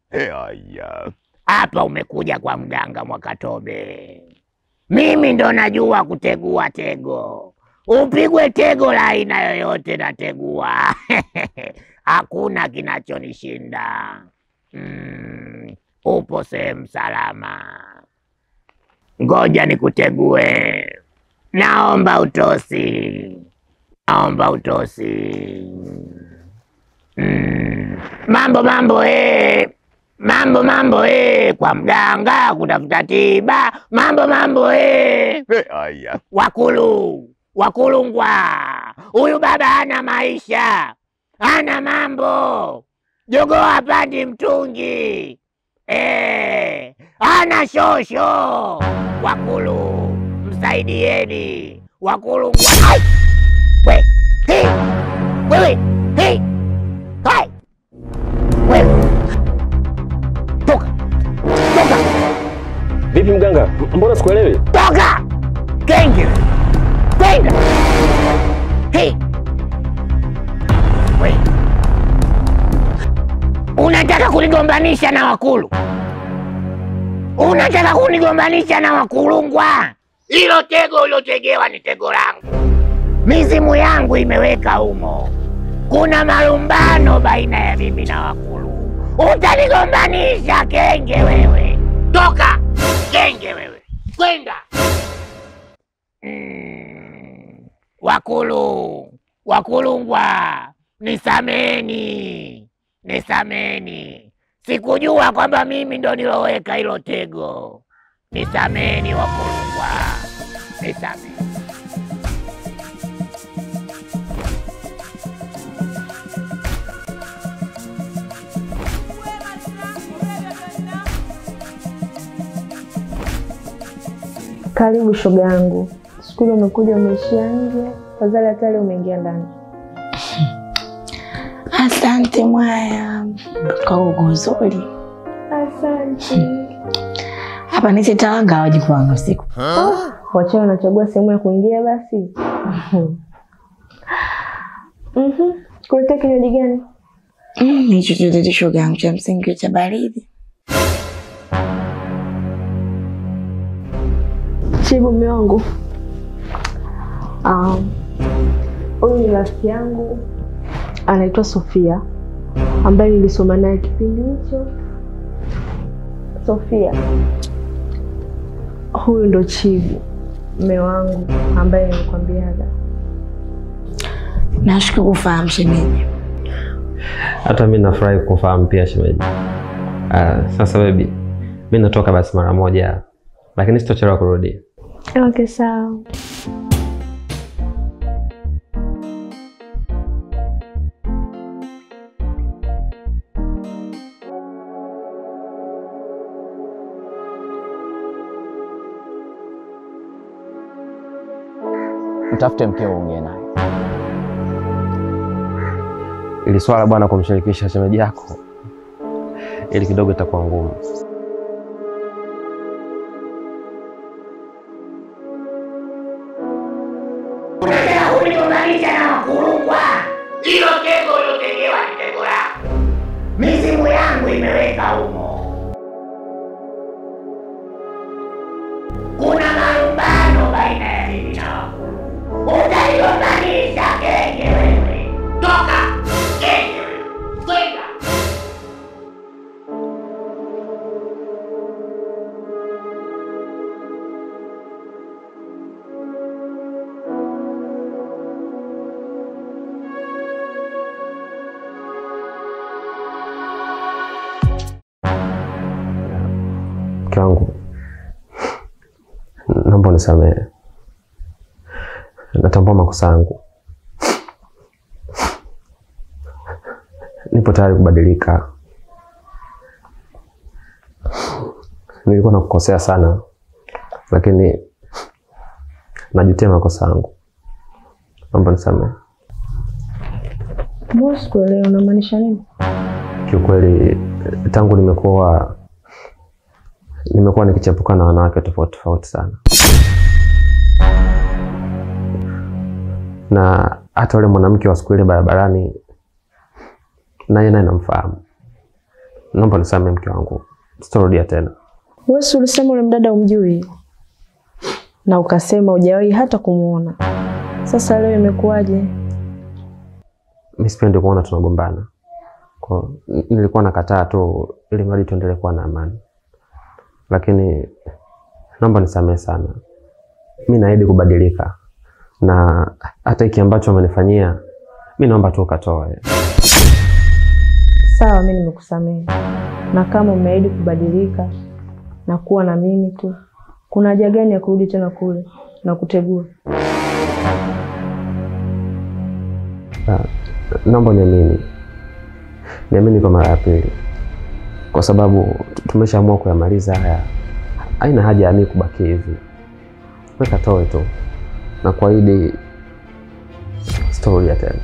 Eh, aya. Hapa umekuja kwa mganga Mwakatobe. Mimi ndo najua kutegua tego. Upigwe tego la aina yoyote nategua. Hakuna kinachonishinda. Mm, upo sehemu salama. Ngoja nikutegue. Naomba utosi. Naomba utosi. Mm. Mambo mambo eh. Mambo mambo eh. Kwa mganga kutafuta tiba. Mambo mambo eh. Eh, aya. Wakulu, Wakulungwa, huyu baba hana maisha, hana mambo. Jogoo hapandi mtungi eh, hana shosho. Wakulu, msaidieni Wakulungwa. Ai! We, hey, wewe, hey, hai, wewe, toka, toka, Vipi mganga, M- mbona sikuelewi? toka, kenge, kwenda. Hey, we, unataka kunigombanisha na Wakulu? Unataka kunigombanisha na Wakulungwa? Hilo tego uliotegewa ni tego langu, mizimu yangu imeweka humo. Kuna malumbano baina ya mimi na Wakulu. Utanigombanisha kenge wewe? Toka kenge wewe, kwenda. Mm, Wakulu, Wakulungwa, nisameni, nisameni. Sikujua kwamba mimi ndo niloweka hilo tego. Nisameni Wakulungwa, nisameni. Karibu shoga yangu. Siku ile umekuja umeishia nje, fadhali hata leo umeingia ndani. Asante mwaya kwa ugo uzuri Asante. hapa nisitawaga wajukuu wangu usiku. Wachawi wanachagua sehemu ya kuingia basi. Mhm. Kuletea kinywaji gani? Mm, hicho chochote shoga yangu cha msingi cha baridi. Chibu mume wangu. Um, huyu ni rafiki yangu anaitwa Sofia ambaye nilisoma naye kipindi hicho. Sofia, huyu ndo Chibu mume wangu ambaye nilikwambiaga. Nashukuru kufahamu shemeji. Hata mi nafurahi kufahamu pia shemeji. Uh, sasa baby, mi natoka basi mara moja, lakini sitochelewa kurudi. Okay, sawa. Mtafute mkeo uongee naye. Ili swala bwana kumshirikisha shemeji yako, ili kidogo itakuwa ngumu. Unataka kunigombanisha na Wakulungwa? Hilo tego uliotegewa ni tego langu, mizimu yangu imeweka humo. Kuna malumbano baina ya mimi na Wakulu. Utanigombanisha kenge wewe? Toka kenge wewe, kwenda. Mke wangu, naomba unisamehe, natambua makosa yangu, nipo tayari kubadilika. Nilikuwa nakukosea sana, lakini najutia makosa yangu, naomba nisamehe. Mbona sikuelewa unamaanisha nini? Kiukweli tangu nimekuwa nimekuwa nikichepuka na wanawake tofauti tofauti sana, na hata yule mwanamke wa siku ile barabarani naye naye namfahamu, naomba nisamehe mke wangu, sitarudia tena. Wewe si ulisema ule mdada umjui na ukasema hujawahi hata kumuona. Sasa leo imekuwaje? Mi sipendi kuona tunagombana, kwa n- nilikuwa nakataa tu ili mradi tuendelee kuwa na amani, lakini naomba nisamehe sana. Mi naahidi kubadilika, na hata hiki ambacho amenifanyia mi naomba tu ukatoe. Sawa, mimi nimekusamehe, na kama umeahidi kubadilika na kuwa na mimi tu, kuna haja gani ya kurudi tena kule na kutegua? Ah, naomba niamini, niamini kwa mara ya pili, kwa sababu tu- tumeshaamua kuyamaliza haya. Haina haja ya mimi kubaki hivi, weka toe tu na kuahidi sitorudia tena.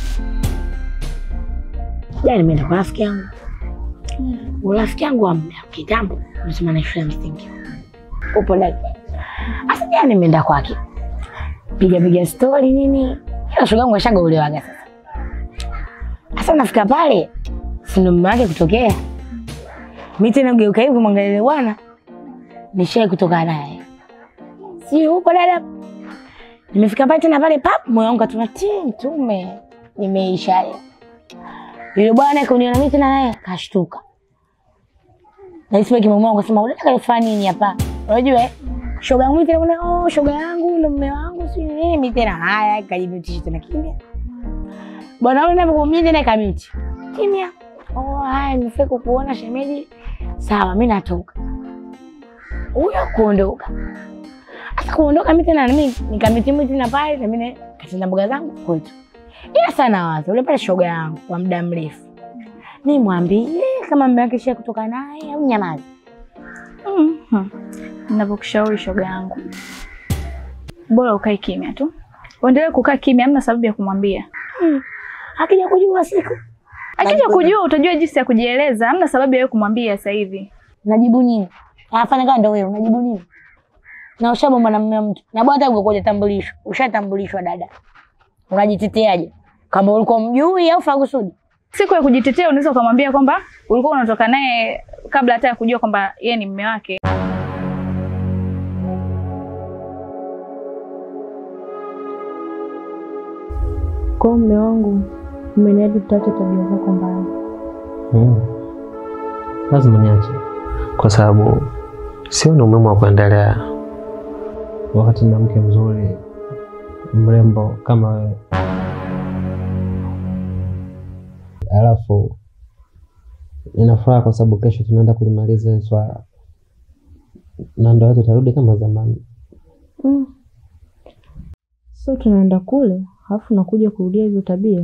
Jana nimeenda kwa rafiki yangu, urafiki yangu wa muda kitambo, nasema na shule ya msingi upo ndani. Sasa jana nimeenda kwake, piga piga stori nini, ila shoga yangu ashagaulewaga sasa. Sasa nafika pale, si ndo mume wake kutokea, mi tena ugeuka hivi kumwangalia yule bwana, nishai kutoka naye, si upo dada. Nimefika pale tena pale pap, moyo wangu atuna ti mtume, nimeisha leo. Yule bwana kuniona mimi tena naye kashtuka. Na isiwe kimemwona akasema unataka kalifanya nini hapa? Unajua eh? Shoga yangu tena kuna oh shoga yangu ndo mume wangu si nini mimi tena haya kajimutisha tena kimya. Bwana yule napo mimi tena kamiti. Kimya. Oh haya nimefika kukuona shemeji. Sawa mimi natoka. Huyo kuondoka. Sasa kuondoka mimi tena mimi nikamiti mimi tena pale na mimi katenda mboga zangu kwetu. Ila sana wazo ule pale shoga yangu kwa muda mrefu, nimwambie kama mume wake shia kutoka naye au nyamazi. Mhm. Ninavyokushauri shoga yangu, bora ukae kimya tu, uendelee kukaa kimya, hamna sababu ya kumwambia. Akija kujua siku Akija kujua utajua jinsi ya kujieleza, hamna sababu ya wewe kumwambia sasa hivi. najibu nini? Anafanya kama ndo wewe unajibu nini? Na ushabomba na mume wa mtu na bwana hata ukoje tambulishwa, ushatambulishwa dada, unajiteteaje? Kama ulikuwa mjui au fakusudi? Siku ya kujitetea unaweza ukamwambia kwamba ulikuwa unatoka naye kabla hata ya kujua kwamba yeye ni mume wake. Kwa mume wangu, umeniahidi tutaacha tabia zako mbaya. Mm. Lazima niache, kwa sababu sioni umuhimu wa kuendelea wakati na mke mzuri mrembo kama wewe, alafu nina furaha kwa sababu kesho tunaenda kulimaliza hili swala na ndoa yetu itarudi kama zamani. Mm. So tunaenda kule alafu nakuja kurudia hizo tabia.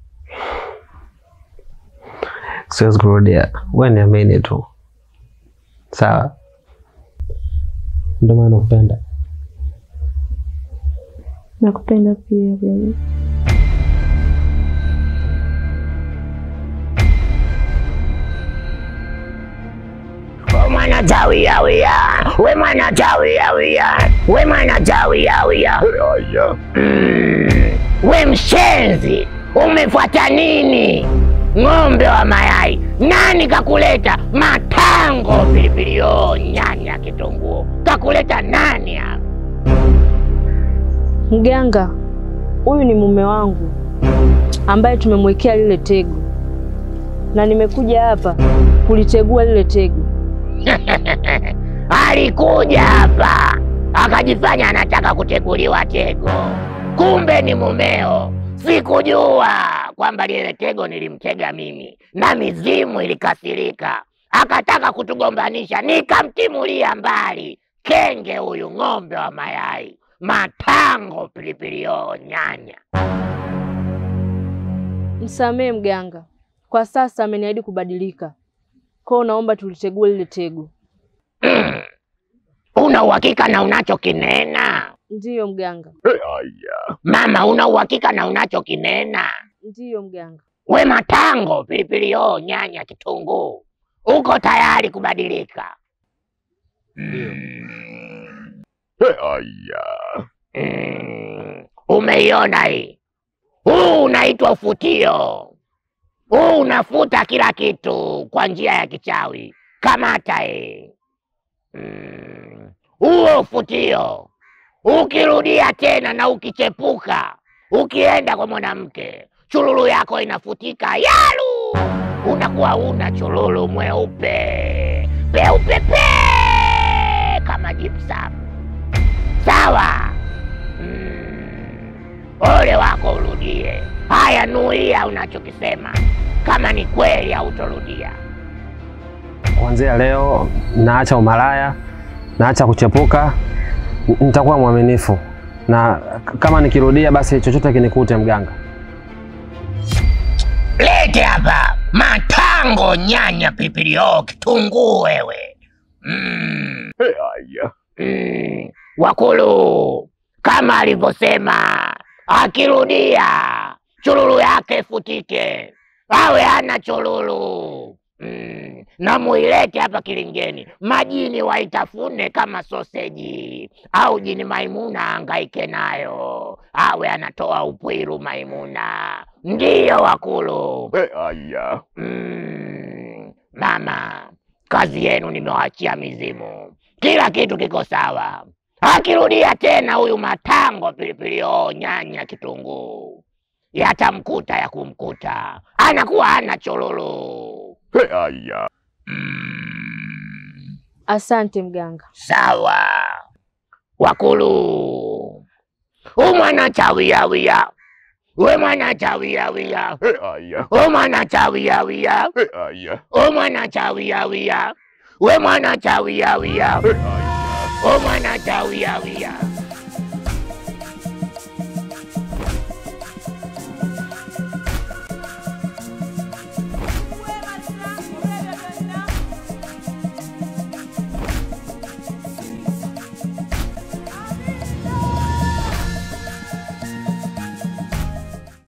Siwezi kurudia, wewe niamini tu, sawa? Ndio maana nakupenda. Nakupenda pia baby. We mwana chawia wia, we mwana chawia wia, we mwana chawia wia. Mm. We mshenzi, umefuata nini? Ng'ombe wa mayai, nani kakuleta? Matango, pilipili hoho, nyanya, kitunguu, kakuleta nani hapa? Mganga, huyu ni mume wangu ambaye tumemwekea lile tego, na nimekuja hapa kulitegua lile tego. Alikuja hapa akajifanya anataka kuteguliwa tego, kumbe ni mumeo. Sikujua kwamba lile tego nilimtega mimi, na mizimu ilikasirika, akataka kutugombanisha, nikamtimulia mbali. Kenge huyu, ng'ombe wa mayai, matango, pilipili hoho, nyanya. Msamehe mganga, kwa sasa ameniahidi kubadilika, kwa hiyo naomba tulitegue lile tego. Una uhakika na unachokinena? Ndiyo mganga, Mama, una uhakika na unachokinena? ndiyo mganga. We matango, pilipili hoho, nyanya, kitunguu, uko tayari kubadilika? Mm, umeiona hii? Huu unaitwa ufutio. huu unafuta kila kitu kwa njia ya kichawi. Kamata e mm. huo ufutio ukirudia tena na ukichepuka, ukienda kwa mwanamke, chululu yako inafutika yalu, unakuwa una chululu mweupe peupe pe kama gypsum. Sawa? Mm. Ole wako urudie. Haya, nuia unachokisema, kama ni kweli hautorudia. Kuanzia leo naacha umalaya, naacha kuchepuka, n- nitakuwa mwaminifu na k- kama nikirudia basi chochote kinikute mganga. Lete hapa matango, nyanya, pilipili hoho, kitunguu wewe. Mm. Mm. Wakulu kama alivyosema, akirudia chululu yake ifutike, awe hana chululu. Mm. Na muilete hapa kilingeni, majini waitafune kama soseji, au jini Maimuna angaike nayo, awe anatoa upwiru Maimuna. Ndiyo wakulu. Mm, mama, kazi yenu nimewaachia mizimu, kila kitu kiko sawa. Akirudia tena huyu matango, pilipili hoho, nyanya, kitunguu, yatamkuta ya kumkuta, anakuwa hana chololo. Mm, Asante mganga. sawa wakulu, umwana chawiyawia, we mwana chawiyawia, umwana chawiyawia, umwana chawiyawia, we mwana chawiyawia, umwana chawiyawia.